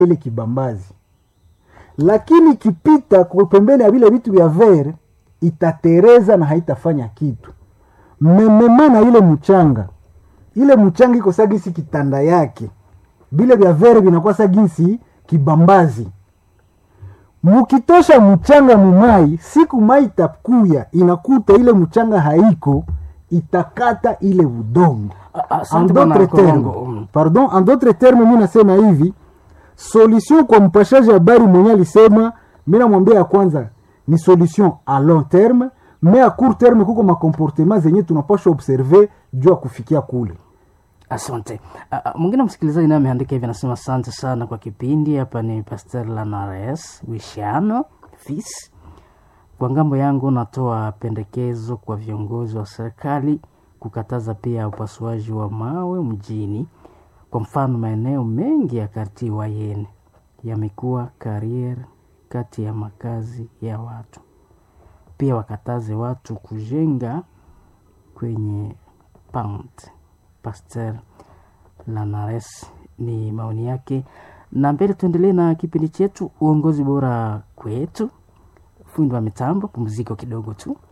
ile kibambazi lakini ikipita kwa pembeni ya vile vitu vya ver itatereza na haitafanya kitu memema na ile mchanga ile mchanga iko sa gisi kitanda yake vile vya vere vinakuwa sa gisi kibambazi mukitosha mchanga mumai siku mai itakuya inakuta ile mchanga haiko itakata ile udongo A- en asante bwana d'autres termes Kolongo. Mm. pardon en d'autres termes mi nasema hivi solution kwa mpashaji habari mwenye alisema mi namwambia ya kwanza ni solution a long terme me a court terme kuko makomportema zenye tunapasha observe juu ya kufikia kule asante Ah, ah, mwingine msikilizaji naye ameandika hivi anasema asante sana kwa kipindi hapa ni pastor lanares wishano fis kwa ngambo yangu natoa pendekezo kwa viongozi wa serikali kukataza pia upasuaji wa mawe mjini kwa mfano maeneo mengi ya karti wayene yamekuwa karier kati ya makazi ya watu pia wakataze watu kujenga kwenye pant pasteur lanares ni maoni yake na mbele tuendelee na kipindi chetu uongozi bora kwetu fundi wa mitambo pumziko kidogo tu